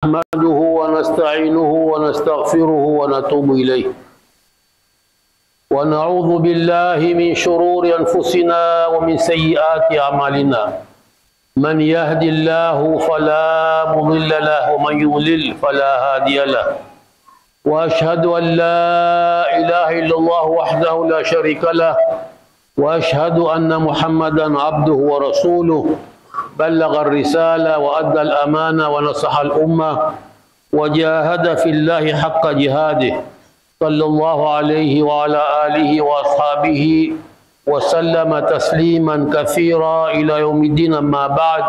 نحمده ونستعينه ونستغفره ونتوب إليه ونعوذ بالله من شرور أنفسنا ومن سيئات أعمالنا من يهد الله فلا مضل له ومن يضلل فلا هادي له وأشهد أن لا إله إلا الله وحده لا شريك له وأشهد أن محمدا عبده ورسوله بلغ الرسالة وأدى الأمانة ونصح الأمة وجاهد في الله حق جهاده صلى الله عليه وعلى آله وأصحابه وسلم تسليما كثيرا إلى يوم الدين أما بعد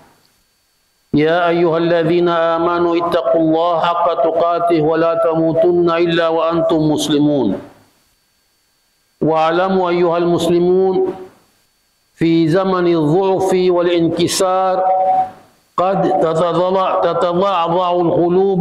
يا أيها الذين آمنوا اتقوا الله حق تقاته ولا تموتن إلا وأنتم مسلمون واعلموا أيها المسلمون في زمن الضعف والانكسار قد تتضعضع القلوب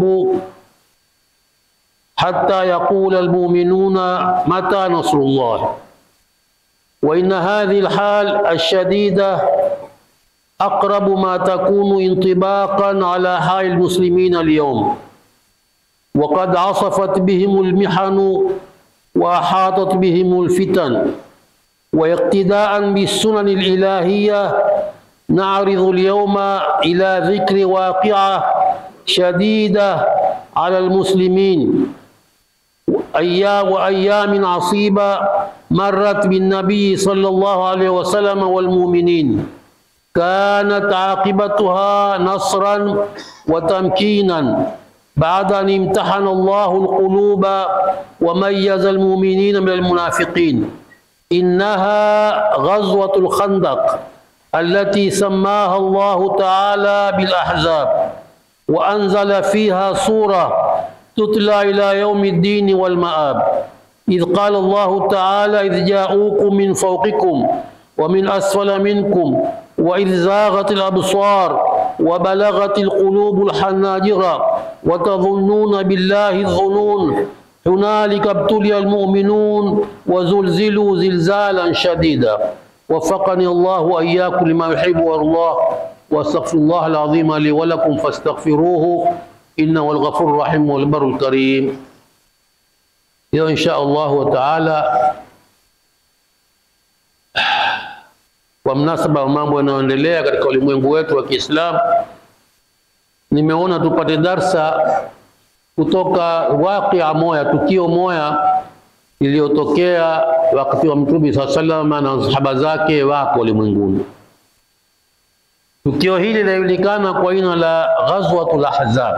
حتى يقول المؤمنون متى نصر الله وإن هذه الحال الشديدة أقرب ما تكون انطباقا على حال المسلمين اليوم وقد عصفت بهم المحن وأحاطت بهم الفتن واقتداء بالسنن الإلهية نعرض اليوم إلى ذكر واقعة شديدة على المسلمين أيام وأيام عصيبة مرت بالنبي صلى الله عليه وسلم والمؤمنين كانت عاقبتها نصرا وتمكينا بعد أن امتحن الله القلوب وميز المؤمنين من المنافقين إنها غزوة الخندق التي سماها الله تعالى بالأحزاب وأنزل فيها سورة تتلى إلى يوم الدين والمآب إذ قال الله تعالى إذ جاءوكم من فوقكم ومن أسفل منكم وإذ زاغت الأبصار وبلغت القلوب الحناجر وتظنون بالله الظنون هنالك ابتلي المؤمنون وزلزلوا زلزالا شديدا وفقني الله وإياكم لما يحب الله واستغفر الله العظيم لي ولكم فاستغفروه إنه الغفور الرحيم والبر الكريم إذا إن شاء الله تعالى kwa mnasaba wa mambo yanayoendelea katika ulimwengu wetu wa Kiislamu, nimeona tupate darsa kutoka wakia moya, tukio moya iliyotokea wakati wa Mtume saa salama na sahaba zake wako ulimwenguni. Tukio hili linajulikana kwa jina la Ghazwatul Ahzab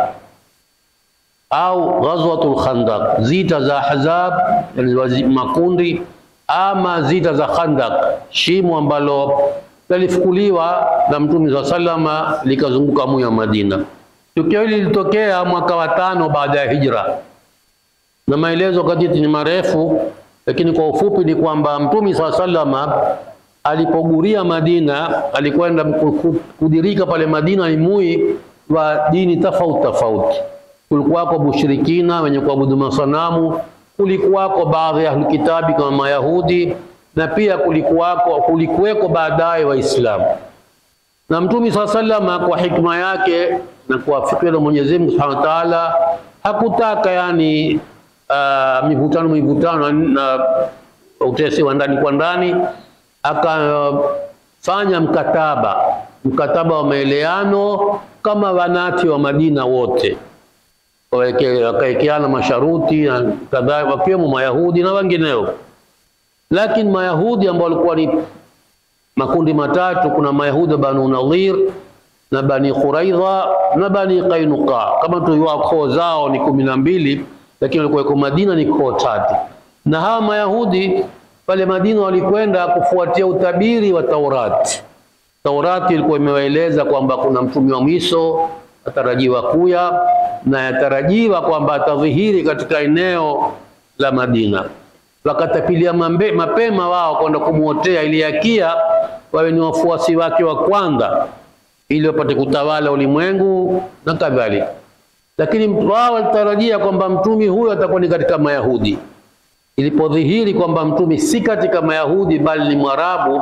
au Ghazwatul Khandaq, zita za Ahzab, yani makundi ama zita za Khandaq, shimo ambalo lilifukuliwa na Mtume saa salama likazunguka moyo wa Madina. Tukio hili lilitokea mwaka wa tano baada ya hijra, na maelezo kaditi ni marefu, lakini kwa ufupi ni kwamba Mtume saa salama alipoguria Madina, alikwenda kudirika pale Madina ni mui wa dini tofauti tofauti. Kulikuwako mushirikina wenye kuabudu masanamu, kulikuwako baadhi ya kitabi kama Mayahudi, na pia kulikuwako kulikuweko baadaye Waislamu na Mtume saa salama kwa hikma yake na kwa fikra ya Mwenyezi Mungu Subhanahu wa Ta'ala hakutaka yani uh, mivutano mivutano na utesi wa ndani kwa ndani, akafanya mkataba mkataba wa maeleano kama wanati wa Madina wote wakawekeana masharuti na kadhalika, wakiwemo Mayahudi na wengineo. Lakini Mayahudi ambao walikuwa ni makundi matatu. Kuna Mayahudi Banu Nadhir na Bani Quraidha na Bani Qainuqa. Kama tuliwa koo zao ni kumi na mbili, lakini walikuwa Madina ni koo tatu. Na hawa Mayahudi pale Madina walikwenda kufuatia utabiri wa Taurati. Taurati ilikuwa imewaeleza kwamba kuna mtume wa mwisho atarajiwa kuya na yatarajiwa kwamba atadhihiri katika eneo la Madina wakatapilia mapema wao kwenda kumwotea ili yakia wawe ni wafuasi wake wa kwanza, ili wapate kutawala ulimwengu na kadhalika. Lakini wao walitarajia kwamba mtumi huyo atakuwa ni katika Mayahudi. Ilipodhihiri kwamba mtumi si katika Mayahudi bali ni Mwarabu,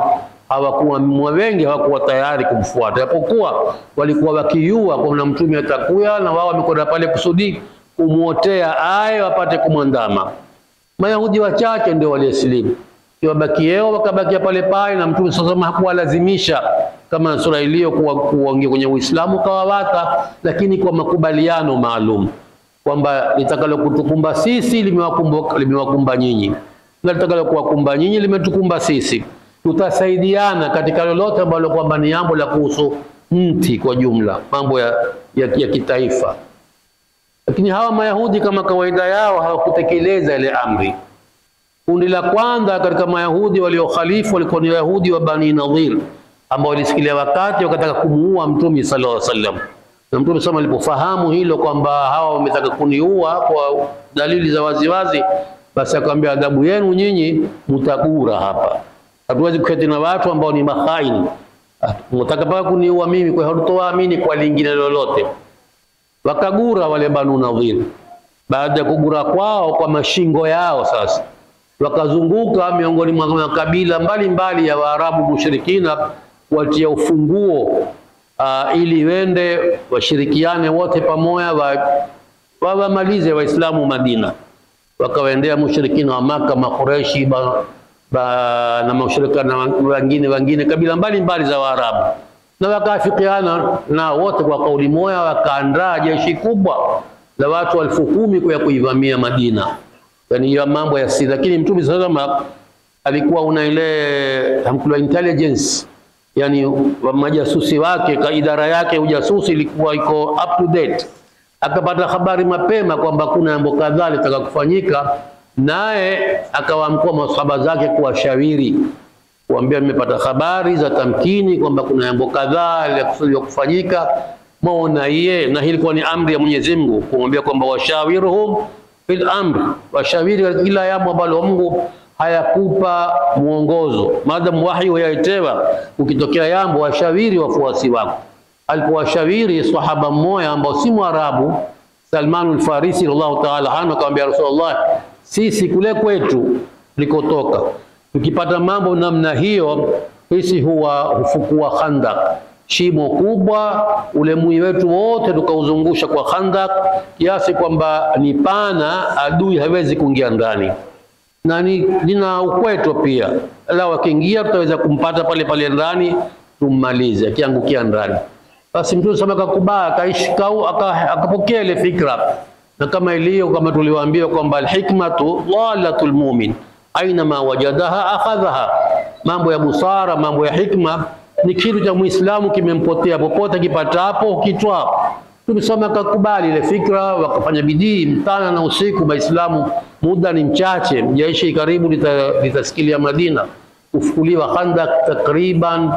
hawakuwa wengi hawakuwa tayari kumfuata, japokuwa walikuwa wakiua kuna mtume atakuya, na wao wamekwenda pale kusudi kumwotea aye wapate kumwandama. Mayahudi wachache ndio waliosilimu, wabakieo wakabakia pale pale, na mtume sasa hakuwalazimisha kama sura iliyo kuwaingia kwenye Uislamu kawawata, lakini kwa makubaliano maalum kwamba litakalo kutukumba sisi limewakumba limewakumba nyinyi na litakalo kuwakumba nyinyi limetukumba sisi. Tutasaidiana katika lolote ambalo kwamba ni jambo la kuhusu mti kwa jumla, mambo ya, ya, ya kitaifa. Lakini hawa Mayahudi kama kawaida yao hawakutekeleza ile amri. Kundi la kwanza katika Mayahudi waliokhalifu walikuwa ni Wayahudi wa Bani Nadhir ambao walisikilia wakati wakataka kumuua Mtume sallallahu alaihi wasallam na Mtume sama alipofahamu hilo kwamba hawa wametaka kuniua kwa dalili za waziwazi, basi akamwambia adhabu yenu nyinyi mtagura hapa. Hatuwezi kuketi na watu ambao ni mahaini, mtaka paka kuniua mimi, kwa hiyo hatutowaamini kwa lingine lolote. Wakagura wale Banu Nadhir. Baada ya kugura kwao kwa mashingo yao, sasa wakazunguka miongoni mwa makabila mbalimbali ya Waarabu mushrikina kuwatia ufunguo Uh, ili wende washirikiane wote pamoja wawamalize wa Waislamu Madina. Wakawaendea mushrikina wa Maka, Makureshi ba, ba, na mashirikina wengine wengine kabila mbalimbali za Waarabu, na wakaafikiana na wote kwa kauli moja, wakaandaa jeshi kubwa la watu elfu kumi kwa kuivamia Madina. Yani hiyo mambo ya siri, lakini Mtume sallallahu alikuwa una ile hamkula intelligence yani majasusi wake ka idara yake ujasusi ilikuwa iko up to date, akapata habari mapema kwamba kuna jambo kadhaa litaka kufanyika, naye akawaamkua masahaba zake kuwashauri, kuambia nimepata habari za tamkini kwamba kuna jambo kadhaa linakusudiwa kufanyika, maona iye. Na hii ilikuwa ni amri ya Mwenyezi Mungu kumwambia kwamba washawiruhum fil amri, washawiri katika kila jambo ambalo Mungu hayakupa mwongozo maadamu wahi wayaitewa, ukitokea jambo washawiri wafuasi wako. Alipowashawiri sahaba mmoja ambao si Mwarabu, Salman al-Farisi radhiallahu ta'ala anhu, akamwambia Rasulullah, sisi kule kwetu likotoka tukipata mambo namna hiyo, sisi huwa hufukua khandak, shimo kubwa, ule mwi wetu wote tukauzungusha kwa khandak, kiasi kwamba ni pana, adui hawezi kuingia ndani na ni lina ukweto pia, la wakiingia tutaweza kumpata pale pale ndani tummalize, akiangukia ndani. Basi Mtume sama akakubali, akaishikau, akapokea ile fikra, na kama iliyo kama tuliwaambia kwamba alhikmatu dhalatul mu'min aina ma wajadaha akhadhaha, mambo ya busara, mambo ya hikma ni kitu cha Muislamu kimempotea, popote kipatapo kitwa. Tumesoma akakubali ile fikra, wakafanya bidii mchana na usiku. Waislamu muda ni mchache, jeshi karibu litasikilia Madina, kufukuliwa Khandak takriban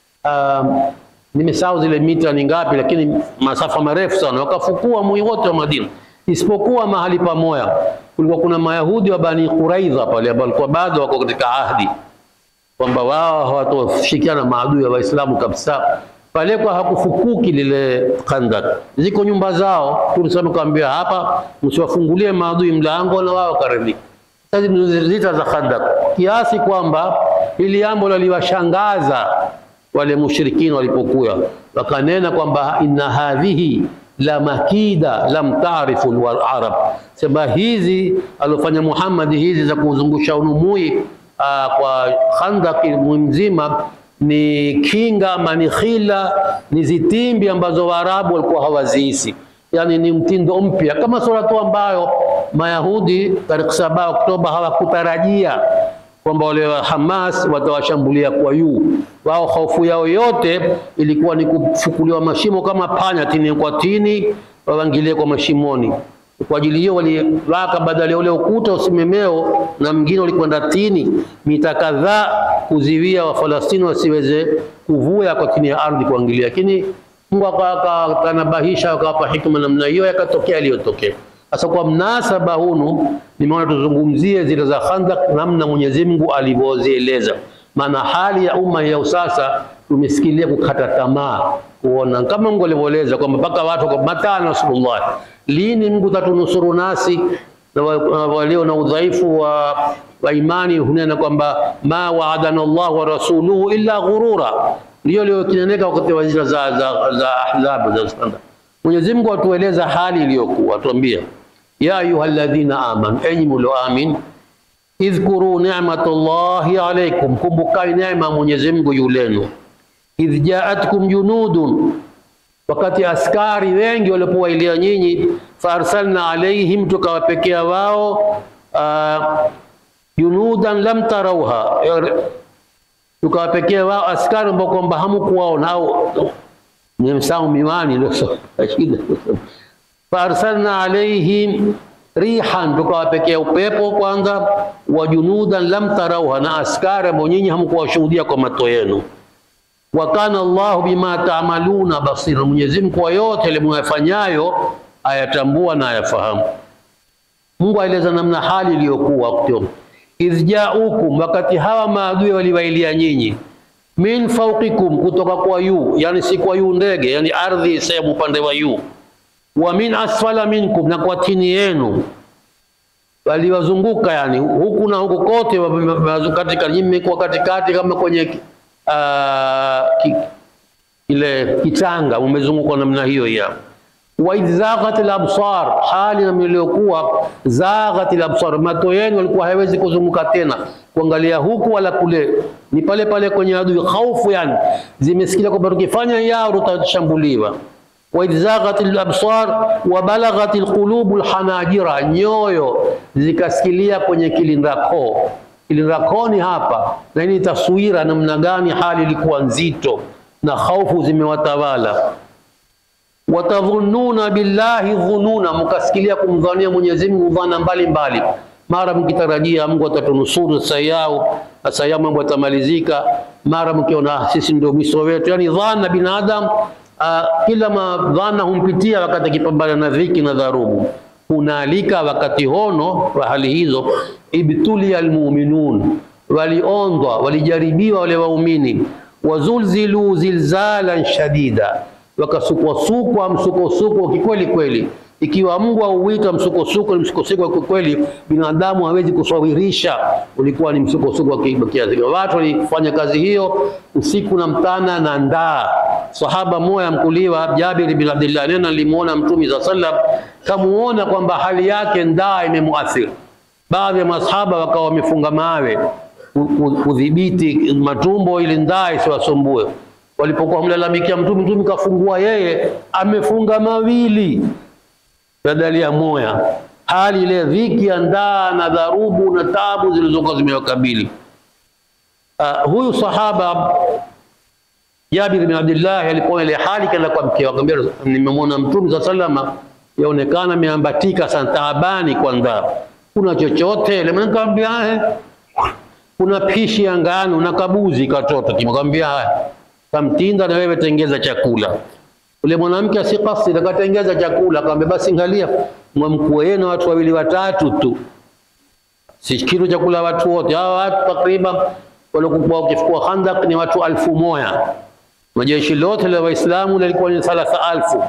um, nimesahau zile mita ni ngapi, lakini masafa marefu sana, wakafukua mwi wote wa Madina isipokuwa mahali pamoja. Kulikuwa kuna Mayahudi wa Bani Quraidha pale ambao walikuwa bado wako katika ahdi kwamba wao hawatoshikiana maadui ya Waislamu kabisa pale kwa hakufukuki lile Khandak, ziko nyumba zao. Tulisema kaambia hapa, msiwafungulie maadui mlango na wao karibika. Sasa ni zita za Khandak, kiasi kwamba ili jambo liliwashangaza wale mushrikina walipokuwa wakanena kwamba inna hadhihi la makida lam taarifu al-arab, sema hizi alofanya Muhammad hizi za kuzungusha unumui aa, kwa Khandak mzima ni kinga ama ni khila, ni zitimbi ambazo Waarabu walikuwa hawaziisi, yani ni mtindo mpya, kama sura tu ambayo Mayahudi tarehe saba Oktoba hawakutarajia kwamba wale wa Hamas watawashambulia kwa yuu. Wao hofu yao yote ilikuwa ni kufukuliwa mashimo kama panya, tini kwa tini, wawangilie kwa mashimoni. Kwa ajili hiyo waliwaka badala ya ule ukuta usimemeo na mwingine walikwenda tini mita kadhaa kuziwia Wafalastini wasiweze kuvuya kwa chini ya ardhi kuangilia, lakini Mungu akanabahisha akawapa hikma namna hiyo, yakatokea yaliyotokea. Sasa kwa mnasaba hunu, nimeona tuzungumzie zile za Khandak, namna Mwenyezi Mungu alivyozieleza, maana hali ya umma ya sasa tumesikilia kukata tamaa, kuona kama Mungu alivyoeleza kwamba mpaka watu kwa mata Nasrullah, lini Mungu tatunusuru nasi na wa- walio na udhaifu wa, wa imani hunena kwamba ma waadana Allah wa rasuluhu illa ghurura, ndio iliyokineneka wakati wa zile za za za ahzab za sanda. Mwenyezi Mungu atueleza hali iliyokuwa, atuambia ya ayyuhalladhina amanu, enyi mlioamin idhkuru ni'matallahi alaykum, kumbukani neema ya Mwenyezi Mungu yulenu. Idh jaatkum junudun, wakati askari wengi walipowailia nyinyi, faarsalna alaihim, tukawapekea wao ah, junudan lam tarauha, tukawapekea wao askari ambao kwamba hamukuwaona au nimsahau miwani ndio so- shida. faarsalna alaihim rihan, tukawapekea upepo kwanza, wa junudan lam tarauha, na askari ambao nyinyi hamkuwashuhudia kwa macho yenu. Wa kana Allahu bima taamaluna basira, Mwenyezi Mungu kwa yote ile mwayafanyayo ayatambua na ayafahamu. Mungu aeleza namna hali iliyokuwa wakati huo. idh jaukum, wakati hawa maadui waliwailia nyinyi, min fauqikum, kutoka kwa yu, yani si kwa yu ndege, yani ardhi sehemu upande wa yu, wa min asfala minkum, na kwa chini yenu waliwazunguka, yani huku na huku kote, wa- wa- wa- katika nyinyi mmekuwa katikati kama kwenye ah, ki, ile kitanga, umezungukwa namna hiyo ya wa idh zaghat al-absar, hali na iliyokuwa zaghat al-absar, macho yenu walikuwa haiwezi kuzunguka tena kuangalia huku wala kule, ni pale pale kwenye adui. Khaufu yani zimesikia kwamba tukifanya yao tutashambuliwa. wa idh zaghat al-absar wa balaghat al-qulub al-hanajira, nyoyo zikasikilia kwenye kilindakoo. Kilindakoo ni hapa, na hii ni taswira namna gani hali ilikuwa nzito na khaufu zimewatawala watadhununa billahi dhununa, mkasikilia kumdhania Mwenyezi Mungu dhana mbalimbali, mara mkitarajia Mungu atatunusuru sasa yao sasa yao mambo yatamalizika, mara mkiona sisi ndio mwisho wetu. Yani dhana binadamu uh, kila madhana humpitia wakati akipambana na dhiki na dharubu. Hunalika wakati hono wa hali hizo, ibtulia almuminun, waliondwa walijaribiwa wale waumini, wazulzilu zilzalan shadida wakasukwasukwa msukosuko kikweli kweli. Ikiwa Mungu auita msukosuko ni msukosuko wa kweli, binadamu hawezi kusawirisha ulikuwa ni msukosuko wa ki- kiasi gani. Watu walifanya kazi hiyo usiku na mtana na ndaa. Sahaba moya mkuliwa Jabir bin Abdullah nena alimuona Mtume za sallam, kamuona kwamba hali yake ndaa imemuathiri. Baadhi ya masahaba wakawa wamefunga mawe ku- ku- kudhibiti matumbo ili ndaa isiwasumbue walipokuwa mlalamikia mtume, mtume kafungua yeye amefunga mawili badali ya moya. Hali ile dhiki ya ndaa na dharubu na tabu zilizokuwa zimewakabili. Uh, huyu sahaba Jabir bin Abdullah alipoona ile hali, kaenda kwa mke wake, akamwambia nimemwona mtume sa salama, yaonekana ameambatika sana, taabani kwa ndaa, kuna chochote? Ile mwanamke akamwambia eh, kuna pishi ya ngano na kabuzi katoto. Kimwambia haya kamtinda na wewe tengeza chakula. Ule mwanamke asikasi akatengeza chakula, akamwambia basi ngalia, mwamkue na watu wawili watatu tu, si kitu cha kula watu wote. Hawa watu takriban waliokuwa wakifukua Khandak ni watu alfu moja na jeshi lote la Waislamu lilikuwa ni thalatha alfu.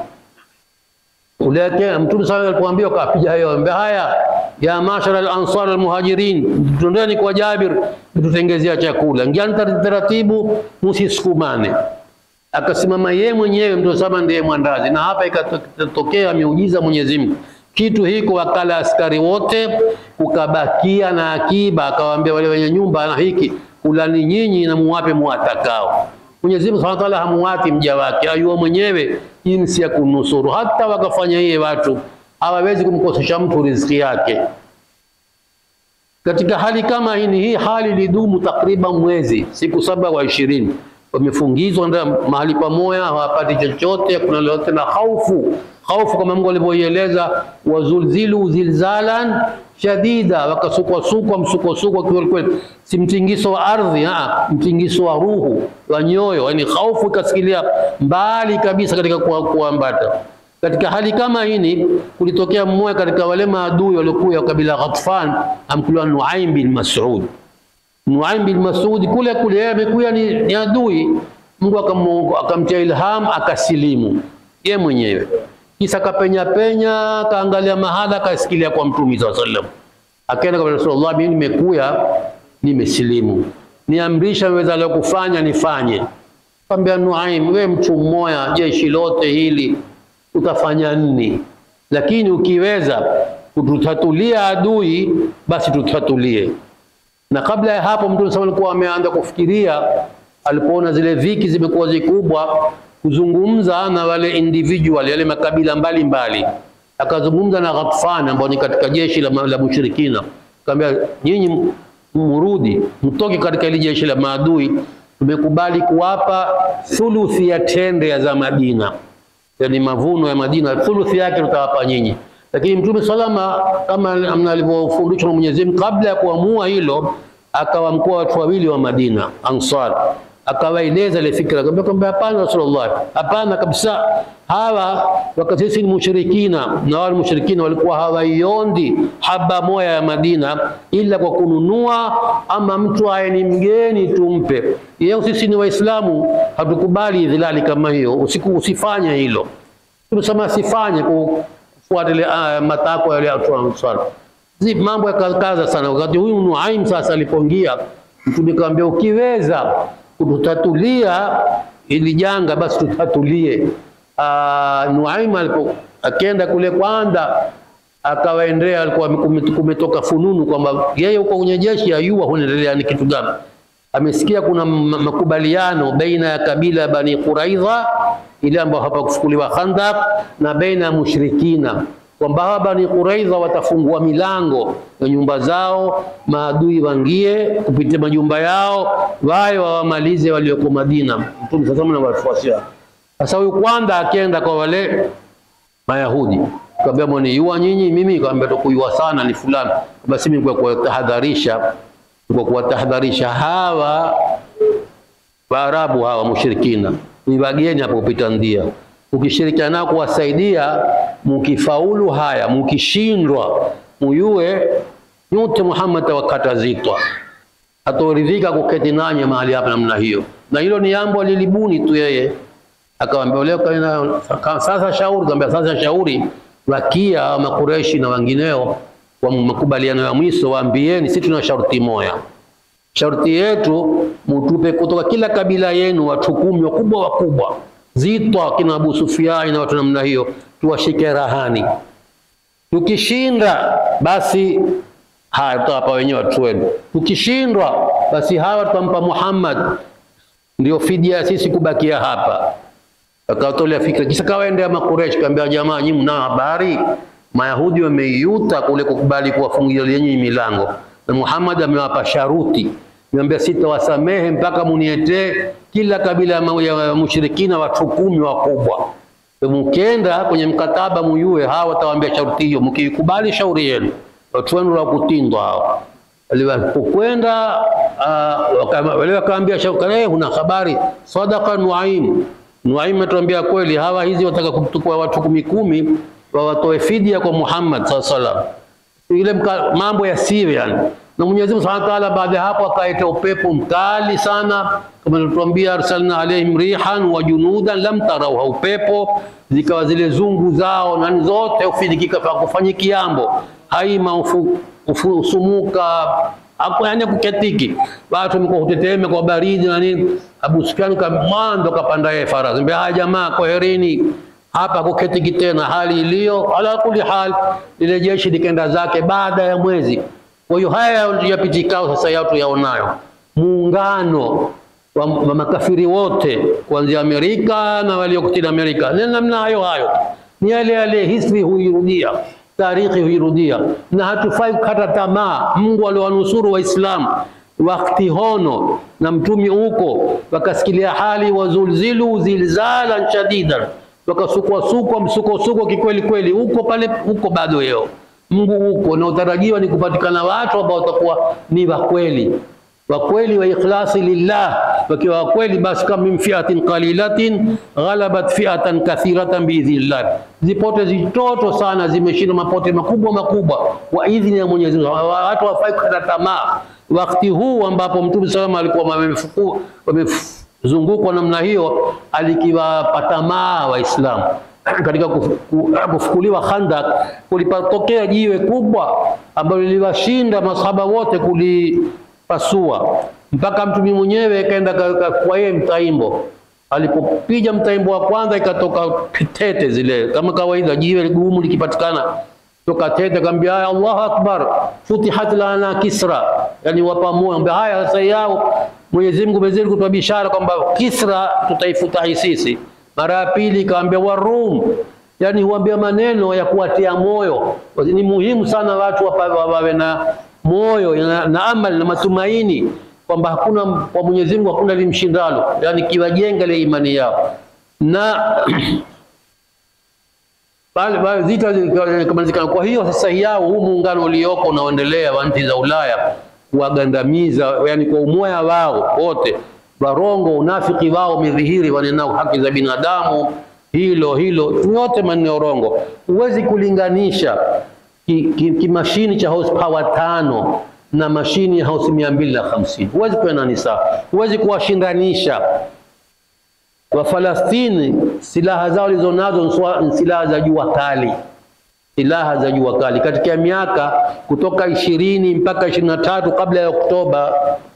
Uleke Mtume sala alipoambiwa kapiga hayo, ambia haya ya mashara al-ansar al-muhajirin, tundeni kwa Jabir tutengezea chakula, ngiani taratibu, msisukumane. Akasimama yeye mwenyewe Mtume sala ndiye mwandazi, na hapa ikatokea miujiza Mwenyezi Mungu. Kitu hiko wakala askari wote, kukabakia na akiba, akawaambia wale wenye nyumba na hiki kulani nyinyi na muwape muwatakao. Mwenyezi Mungu Subhanahu wa Ta'ala hamuwati mja wake, ayuwa mwenyewe jinsi ya kunusuru. Hata wakafanya hiye watu hawawezi kumkosesha mtu riziki yake. Katika hali kama hii, hii hali ilidumu takriban mwezi, siku saba wa ishirini wamefungizwa nda mahali pamoja, hawapati chochote, kuna lolote na hofu hofu, kama Mungu alivyoieleza, wazulzilu zilzalan shadida, wakasukwasukwa msukosuko kweli kweli, si mtingiso wa ardhi, ah, mtingiso wa ruhu wa nyoyo, yani hofu ikasikilia mbali kabisa katika kuambata. Katika hali kama hii kulitokea mmoja katika wale maadui waliokuwa kabila Ghatfan, amkuliwa Nuaim bin Mas'ud. Nuaim bin Mas'ud kule kule yeye amekuwa ni, ni adui. Mungu akamtia ilham akasilimu ye mwenyewe. Kisa kapenya penya, kaangalia mahala, kasikilia kwa Mtume sallallahu alaihi wasallam, akaenda kwa Rasulullah, mimi nimekuya, nimesilimu, niamrisha weza leo kufanya nifanye. Kaambia Nuaim, we mtu mmoja, jeshi lote hili utafanya nini? Lakini ukiweza kututatulia adui, basi tutatulie. Na kabla ya hapo Mtume SAW alikuwa ameanza kufikiria, alipoona zile viki zimekuwa zikubwa, kuzungumza na wale individual, yale makabila mbalimbali mbali. Akazungumza na Ghatfan ambao ni katika jeshi la, la mushrikina, akamwambia nyinyi murudi, mtoke katika ile jeshi la maadui, tumekubali kuwapa thuluthi ya tende ya za Madina, yani mavuno ya Madina, thuluthi yake tutawapa nyinyi lakini Mtume salama kama alivyofundishwa na Mwenyezi Mungu, kabla ya kuamua hilo, akawamkoa watu wawili wa Madina Ansar, akawaeleza ile fikra, akamwambia kwamba hapana, Rasulullah, hapana kabisa, hawa wakati sisi ni mushrikina na wale mushrikina walikuwa hawaiondi haba moya ya Madina ila kwa kununua, ama mtu aye ni mgeni tumpe. Yeye sisi ni Waislamu, hatukubali dhilali kama hiyo, usiku usifanye hilo. Tumesema asifanye kufuata ile uh, matakwa yale watu wa Ansar. Zi mambo yakakaza sana. Wakati huyu Nuaim sasa alipoingia, Mtume kaambia, ukiweza kututatulia ili janga basi tutatulie. Uh, Nuaim alipo akenda kule kwanza akawaendea, alikuwa kumetoka fununu kwamba yeye huko kwenye jeshi ayua hunaendelea ni kitu gani. Amesikia kuna makubaliano baina ya kabila ya Bani Quraidha ile ambayo hapakufukuliwa Khandaq na baina ya mushrikina kwamba hawa Bani Quraidha watafungua milango ya nyumba zao, maadui wangie kupitia majumba yao, waye wawamalize walioko Madina. Mtume sasa na wafuasi wake. Sasa huyu kwanza akenda kwa wale Mayahudi kaambia, mwani yua nyinyi, mimi kaambia tukuyua sana ni fulani, basi mimi kwa kuwatahadharisha, kwa kuwatahadharisha hawa Waarabu hawa mushrikina ni wageni hapo kupita ndia. Ukishirikiana nao kuwasaidia, mukifaulu haya, mukishindwa, muyue nyote Muhammad tawakatazitwa, atoridhika kuketi nanye mahali hapa namna hiyo. Na hilo ni jambo lilibuni tu yeye, akamwambia leo sasa shauri, akamwambia sasa shauri wakia makureshi na wengineo kwa makubaliano ya mwisho, waambieni sisi tuna sharti moja sharti yetu mutupe kutoka kila kabila yenu watu kumi wakubwa wakubwa, zitwa kina Abu Sufyan na watu namna hiyo, tuwashike rahani. Tukishinda basi haya tutawapa wenyewe watu wenu, tukishindwa basi hawa tutampa Muhammad, ndio fidia sisi kubakia hapa. Akatolea fikra, kisha kawaendea Makureshi, kaambia jamaa, nyinyi mna habari Mayahudi wameiuta kule kukubali kuwafungia yenyewe milango na Muhammad amewapa sharuti, niambia sitawasamehe mpaka munietee kila kabila ya mushrikina watu kumi wakubwa. Mkienda kwenye mkataba muyue hawa watawaambia sharuti hiyo, mkiikubali shauri yenu, watu wenu wa kutindwa hao. Walipokwenda wale wakaambia shauri, una habari sadaka Nuaim. Nuaim atuambia kweli, hawa hizi wataka kutukua watu kumi kumi wawatoe fidia kwa Muhammad sallallahu alaihi wasallam ile mambo ya Syrian na Mwenyezi Mungu Subhanahu wa Ta'ala, baada ya hapo akaita upepo mkali sana, kama alituambia, arsalna alaihim rihan wa junudan lam tarauha, upepo zikawa zile zungu zao na zote ufidikika fa kufanya kiambo haima ufu, ufu, usumuka hapo, yani kuketiki watu mko huteteme kwa baridi na nini. Abu Sufyan kamando kapanda yeye farasi, mbea haya jamaa, kwaherini hapa kuketiki tena, hali iliyo ala kuli hal. Lile jeshi likaenda zake baada ya mwezi. Kwa hiyo haya yapitikao sasa yatu yaonayo muungano wa, wa makafiri wote kuanzia Amerika na waliokutini Amerika ni namna hayo hayo, ni yale yale, history huirudia, tarikhi huirudia, na hatufai kukata tamaa. Mungu aliwanusuru Waislamu wakati hono na mtumi huko, wakasikilia hali wazulzilu zilzalan shadidan wakasukwasukwa msukosuko kikweli kweli, huko pale huko bado yeo Mungu huko, na utarajiwa ni kupatikana watu ambao watakuwa ni wakweli wakweli wa ikhlasi lillah, wakiwa wakweli basi, kama min fiatin qalilatin ghalabat fiatan kathiratan biidhnillah, zipote zitoto sana zimeshinda mapote makubwa makubwa kwa idhini ya Mwenyezi Mungu. Watu wafai kukata tamaa wakati huu ambapo Mtume salama alikuwa wamefukua zungukwa namna hiyo, alikiwapa tamaa Waislamu katika kufu- ku- kufukuliwa Khandak kulipotokea jiwe kubwa ambalo liliwashinda masahaba wote kulipasua, mpaka mtumi mwenyewe kaenda ka- ka- kwa yeye mtaimbo. Alipopiga mtaimbo wa kwanza, ikatoka tete zile, kama kawaida, jiwe gumu likipatikana toka tete, akamwambia haya, Allahu akbar, futihat lana Kisra, yani wapa moyo, ambia haya sasa yao Mwenyezi Mungu mezili kutoa bishara kwamba Kisra tutaifutahi sisi. Mara ya pili kaambia Warum, yani huambia maneno ya kuwatia moyo. Ni muhimu sana watu wapa- wa- wawe na moyo na, na amali na matumaini kwamba hakuna kwa Mwenyezi Mungu hakuna limshindalo, yani kiwajenga ile imani yao na pale pale vita zikamalizika. Kwa hiyo sasa yao huu muungano ulioko unaoendelea wa nchi za Ulaya kuwagandamiza, yani kwa umoja wao wote, warongo, unafiki wao umedhihiri, wanenao haki za binadamu, hilo hilo, yote maneno ya urongo. Huwezi kulinganisha kimashini ki, ki kimashini cha horsepower tano na mashini ya horse mia mbili na hamsini huwezi kuenda ni sawa, huwezi kuwashindanisha. Wafalastini silaha zao walizonazo ni swa- ni silaha za jua kali, silaha za jua kali. Katika miaka kutoka ishirini mpaka ishirini na tatu kabla ya Oktoba,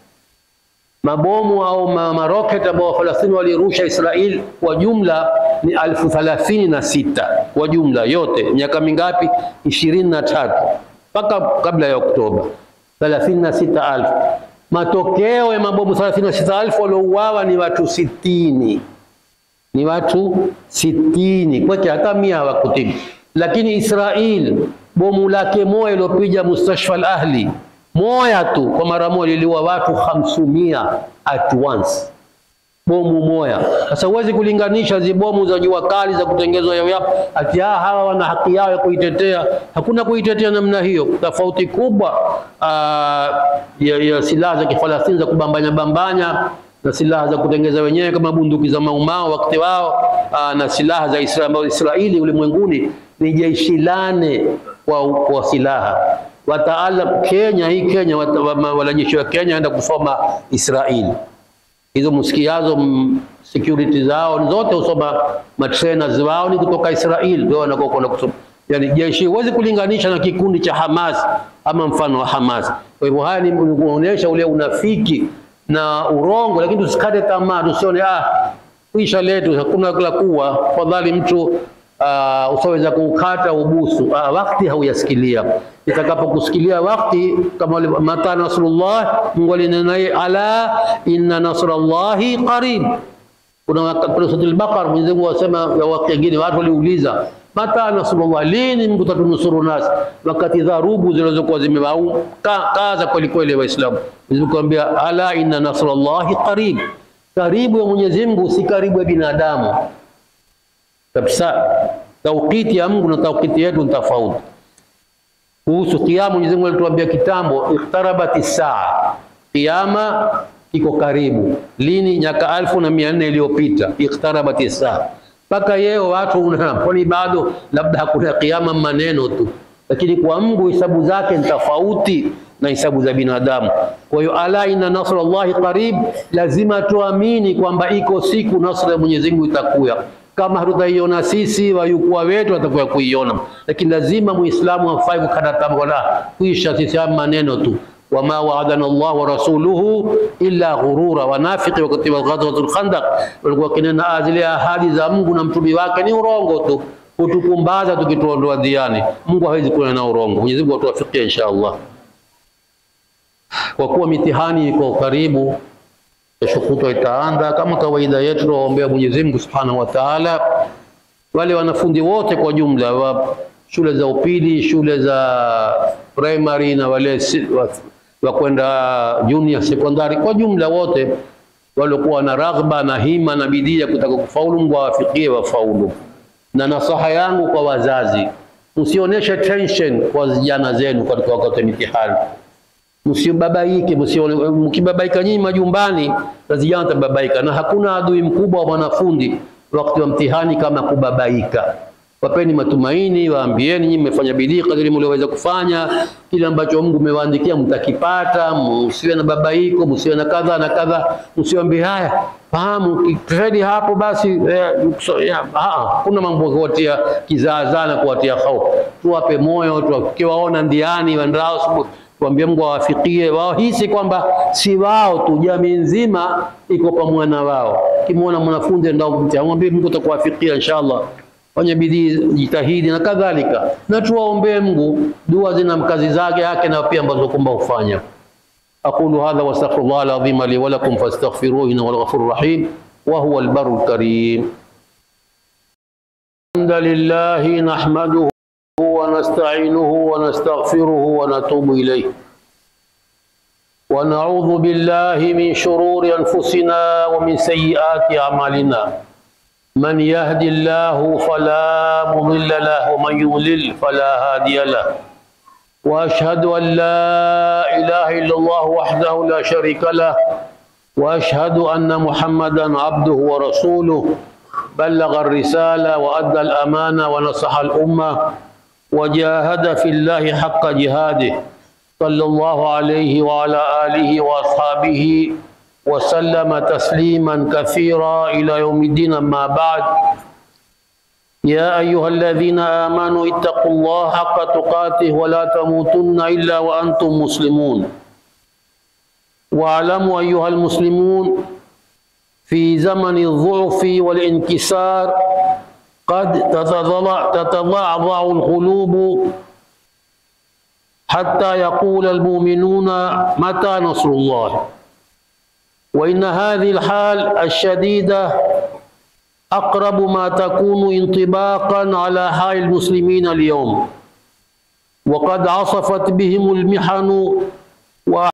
mabomu au ma- maroketi ambao Wafalastini walirusha Israel kwa jumla ni alfu thalathini na sita kwa jumla yote. Miaka mingapi? ishirini na tatu mpaka kabla ya Oktoba, thelathini na sita alfu. Matokeo ya mabomu thelathini na sita alfu waliouawa ni watu sitini ni watu sitini kweke, hata mia hawakutibu. Lakini Israel bomu lake moja iliopiga mustashfa al-Ahli moja tu kwa mara moja liliua watu hamsumia at once, bomu moja. Sasa huwezi kulinganisha zi bomu za jua kali za kutengenezwa yao yao, ati ah, hawa wana haki yao ya kuitetea. Hakuna kuitetea namna hiyo. Tofauti kubwa ah, ya, ya silaha za kifalastini za kubambanya bambanya na silaha za kutengeneza wenyewe kama bunduki za maumao wakati wao, aa, na silaha za Israeli ambazo Israeli ulimwenguni ni jeshi lane kwa, kwa silaha. Wataalam Kenya hii Kenya wata- wa- wanajeshi wa Kenya waenda kusoma Israeli hizo msikiazo mm, security zao ni zote husoma matrainers wao ni kutoka Israel, ndio wanakuwa kwenda kusoma. Yani jeshi huwezi kulinganisha na kikundi cha Hamas ama mfano wa Hamas. Kwa hivyo haya ni ni kuonyesha ule unafiki na urongo, lakini tusikate tamaa, tusione ah, kuisha letu hakuna la kuwa, fadhali mtu uh, usaweza kuukata ubusu. Uh, wakati hauyasikilia, itakapokusikilia wakati kama wale- mata nasrullah, Mungu alinena naye, ala inna nasrallahi qarib. Kuna waka- kuna sura al-Baqara Mwenyezi Mungu asema ya wakati wengine watu waliuliza mata nasrullah, lini Mungu tatunusuru nasi, wakati dharubu zilizokuwa zimewau ka- kaza kweli kweli Waislamu. Mwenyezi Mungu akamwambia ala inna nasrallahi qarib, karibu ya Mwenyezi Mungu si karibu ya binadamu kabisa. Taukiti ya Mungu na taukiti yetu ni tofauti. Kuhusu kiyama, Mwenyezi Mungu alituambia kitambo, ikhtarabati saa, kiyama iko karibu. Lini? Miaka alfu na mia nne iliyopita, ikhtarabati saa. Mpaka yeo watu una- kwani bado labda hakuna kiyama, maneno tu, lakini kwa Mungu hisabu zake ni tofauti na hisabu za binadamu. Kwa hiyo ala inna nasrallahi qarib, lazima tuamini kwamba iko siku nasra ya Mwenyezi Mungu itakuya kama hatutaiona sisi, wajukuu wetu watakuwa kuiona, lakini lazima muislamu afai kukata tamaa, wala kuisha sisi haya maneno tu, wama waadana Allah wa rasuluhu illa ghurura. Wanafiki wakati wa ghazwatul Khandaq walikuwa kinena "Ah, zile ahadi za Mungu na mtume wake ni urongo tu, hutukumbaza tukituondoa dhiani. Mungu hawezi kuwa na urongo. Mwenyezi Mungu atuwafikie insha Allah. Kwa kuwa mitihani iko karibu, kesho kutwa itaanza kama kawaida yetu, tuwaombea Mwenyezi Mungu Subhanahu wa Ta'ala, wale wanafunzi wote kwa jumla wa shule za upili, shule za primary na wale si- wa, wa kwenda junior secondary, kwa jumla wote waliokuwa na raghba na hima na bidii ya kutaka kufaulu, Mungu awafikie wafaulu. Na nasaha yangu kwa wazazi, msionyeshe tension kwa vijana zenu katika wakati wa mitihani msibabaike, msione mkibabaika nyinyi majumbani na vijana watababaika, na hakuna adui mkubwa wa mwanafunzi wakati wa mtihani kama kubabaika. wapeni matumaini, waambieni nyinyi mmefanya bidii kadiri mlioweza kufanya, kile ambacho Mungu umewaandikia mtakipata, msiwe na babaiko, msiwe na kadha na kadha, msiwaambie haya, fahamu kifedi hapo basi eh, so, ya, ah, kuna mambo ya kuwatia kizaazaa na kuwatia hofu. Tuwape moyo, tukiwaona ndiani wandao tuambie Mungu awafikie wahisi kwamba si wao tu, jamii nzima iko pamoja na wao. Kimwona mwanafunzi ndio mwambie Mungu atakuwafikia inshallah, fanya bidii, jitahidi na kadhalika, na tuwaombee Mungu, dua zina mkazi zake yake na pia ambazo kwamba ufanya. aqulu hadha wastaghfirullah alazim li wa lakum fastaghfiruhu innahu huwal ghafurur rahim wa huwal barrul karim. Alhamdulillahi nahmaduhu ونستعينه ونستغفره ونتوب إليه ونعوذ بالله من شرور أنفسنا ومن سيئات أعمالنا من يهد الله فلا مضل له ومن يضلل فلا هادي له وأشهد أن لا إله إلا الله وحده لا شريك له وأشهد أن محمدا عبده ورسوله بلغ الرسالة وأدى الأمانة ونصح الأمة وجاهد في الله حق جهاده صلى الله عليه وعلى آله وأصحابه وسلم تسليما كثيرا إلى يوم الدين أما بعد يا أيها الذين آمنوا اتقوا الله حق تقاته ولا تموتن إلا وأنتم مسلمون واعلموا أيها المسلمون في زمن الضعف والانكسار قد تتضعضع القلوب حتى يقول المؤمنون متى نصر الله وإن هذه الحال الشديدة أقرب ما تكون انطباقا على حال المسلمين اليوم وقد عصفت بهم المحن